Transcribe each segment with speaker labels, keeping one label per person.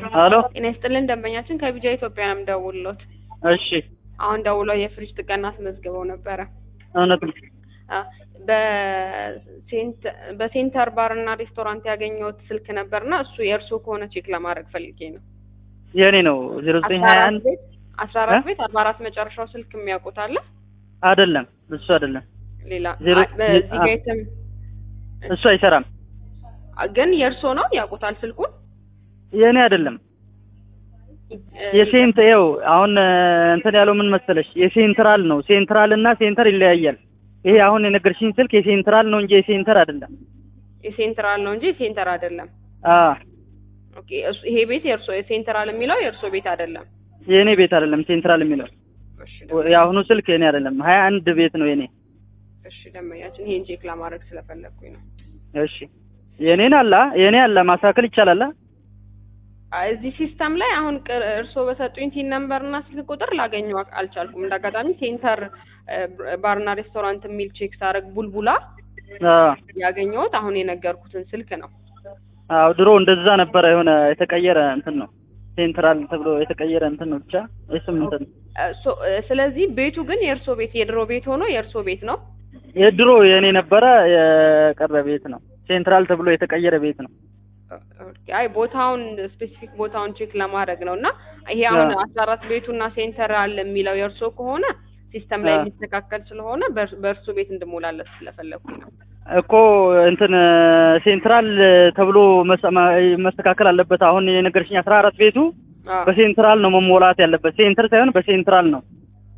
Speaker 1: ሄሎ
Speaker 2: ጤና ይስጥልን ደንበኛችን ከቢጃ ኢትዮጵያ ነው የምደውልሎት።
Speaker 1: እሺ
Speaker 2: አሁን ደውለው የፍሪጅ ጥገና አስመዝግበው ነበረ።
Speaker 1: እውነት ነው
Speaker 2: አ፣ በሴንት- በሴንተር ባር እና ሬስቶራንት ያገኘሁት ስልክ ነበርና እሱ የእርሶ ከሆነ ቼክ ለማድረግ ፈልጌ ነው።
Speaker 1: የእኔ ነው ዜሮ ዘጠኝ ሀያ አንድ
Speaker 2: አስራ አራት
Speaker 1: እ?
Speaker 2: ቤት አርባ አራት መጨረሻው ስልክ የሚያውቁት አለ?
Speaker 1: አይደለም እሱ አይደለም
Speaker 2: ሌላ
Speaker 1: ዜሮ-
Speaker 2: አ- በዚህ
Speaker 1: አ-
Speaker 2: ጋ የትም
Speaker 1: እሱ አይሰራም
Speaker 2: ግን የእርሶ ነው ያውቁታል ስልኩን?
Speaker 1: የእኔ አይደለም
Speaker 2: እ፣
Speaker 1: የሴንት ይኸው አሁን እ፣ እንትን ያለው ምን መሰለሽ የሴንትራል ነው ሴንትራል እና ሴንተር ይለያያል ይሄ አሁን የነገርሽኝ ስልክ የሴንትራል ነው እንጂ የሴንተር አይደለም
Speaker 2: የሴንትራል ነው እንጂ የሴንተር አይደለም።
Speaker 1: አ
Speaker 2: ኦኬ እሱ ይሄ ቤት የእርሶ የሴንትራል የሚለው የእርሶ ቤት አይደለም።
Speaker 1: የእኔ ቤት አይደለም ሴንትራል የሚለው
Speaker 2: እሺ
Speaker 1: የአሁኑ ስልክ የእኔ አይደለም ሀያ አንድ ቤት ነው የኔ
Speaker 2: እሺ ደንበኛችን ይሄን ቼክ ለማድረግ ስለፈለግኩኝ ነው።
Speaker 1: እሺ የእኔን አላ የእኔ አላ ማስተካከል ይቻላል አ?
Speaker 2: አይ፣ እዚህ ሲስተም ላይ አሁን ቅር- እርስዎ በሰጡኝ ቲን ነምበር እና ስልክ ቁጥር ላገኘው አል- አልቻልኩም። እንደ አጋጣሚ ሴንተር እ፣ ባርና ሬስቶራንት የሚል ቼክ ሳደርግ ቡልቡላ
Speaker 1: አ
Speaker 2: ያገኘሁት አሁን የነገርኩትን ስልክ ነው።
Speaker 1: አዎ ድሮ እንደዛ ነበረ የሆነ የተቀየረ እንትን ነው ሴንትራል ተብሎ የተቀየረ እንትን ነው ብቻ እሱም እንትን ነው
Speaker 2: እ፣ ሶ- እ፣ ስለዚህ ቤቱ ግን የእርስዎ ቤት የድሮ ቤት ሆኖ የእርስዎ ቤት ነው።
Speaker 1: የድሮ የእኔ ነበረ የቀረ ቤት ነው ሴንትራል ተብሎ የተቀየረ ቤት ነው
Speaker 2: ኦኬ፣ አይ ቦታውን ስፔሲፊክ ቦታውን ቼክ ለማድረግ ነው እና ይሄ አሁን
Speaker 1: አዎ።
Speaker 2: አስራ አራት ቤቱና ሴንተራል የሚለው የእርስዎ ከሆነ ሲስተም ላይ
Speaker 1: አዎ።
Speaker 2: የሚስተካከል ስለሆነ በእር- በእርስዎ ቤት እንድሞላለት ስለፈለግኩኝ ነው።
Speaker 1: እኮ እንትን ሴንትራል ተብሎ መስ- ማ- መስተካከል አለበት አሁን የነገርሽኝ አስራ አራት ቤቱ
Speaker 2: አዎ።
Speaker 1: በሴንትራል ነው መሞላት ያለበት ሴንተር ሳይሆን በሴንትራል ነው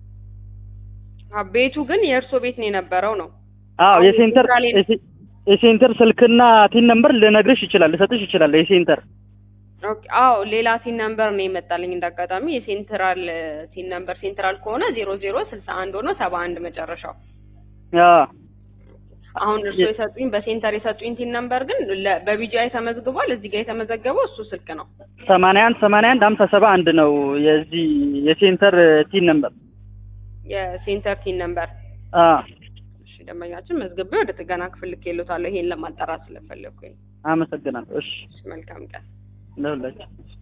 Speaker 2: አ፣ ቤቱ ግን የእርስዎ ቤት ነው የነበረው ነው።
Speaker 1: አዎ
Speaker 2: አሁን
Speaker 1: የሴንተር
Speaker 2: ሴንትራል የነ-
Speaker 1: የሴ- የሴንተር ስልክና ቲን ነምበር ልነግርሽ ይችላል ልሰጥሽ ይችላል የሴንተር
Speaker 2: ኦኬ፣ አዎ ሌላ ሲን ነምበር ነው የመጣልኝ እንዳጋጣሚ የሴንትራል ሲን ነምበር ሴንትራል ከሆነ ዜሮ ዜሮ ስልሳ አንድ ሆኖ ሰባ አንድ መጨረሻው።
Speaker 1: አዎ
Speaker 2: አሁን እርስዎ
Speaker 1: የ-
Speaker 2: የሰጡኝ በሴንተር የሰጡኝ ሲን ነምበር ግን ለ- በቢጂአይ ተመዝግቧል። እዚህ ጋር የተመዘገበው እሱ ስልክ ነው።
Speaker 1: ሰማንያ አንድ ሰማንያ አንድ ሀምሳ ሰባ አንድ ነው የዚህ የሴንተር ቲን ነምበር
Speaker 2: የሴንተር ሲን ነምበር።
Speaker 1: አዎ
Speaker 2: እሺ ደንበኛችን መዝግቤ ወደ ጥገና ክፍል ልኬልዎታለሁ። ይሄን ለማጣራት ስለፈለግኩኝ።
Speaker 1: አመሰግናለሁ እሺ
Speaker 2: እሺ፣ መልካም ቀን።
Speaker 1: ለሁላችሁ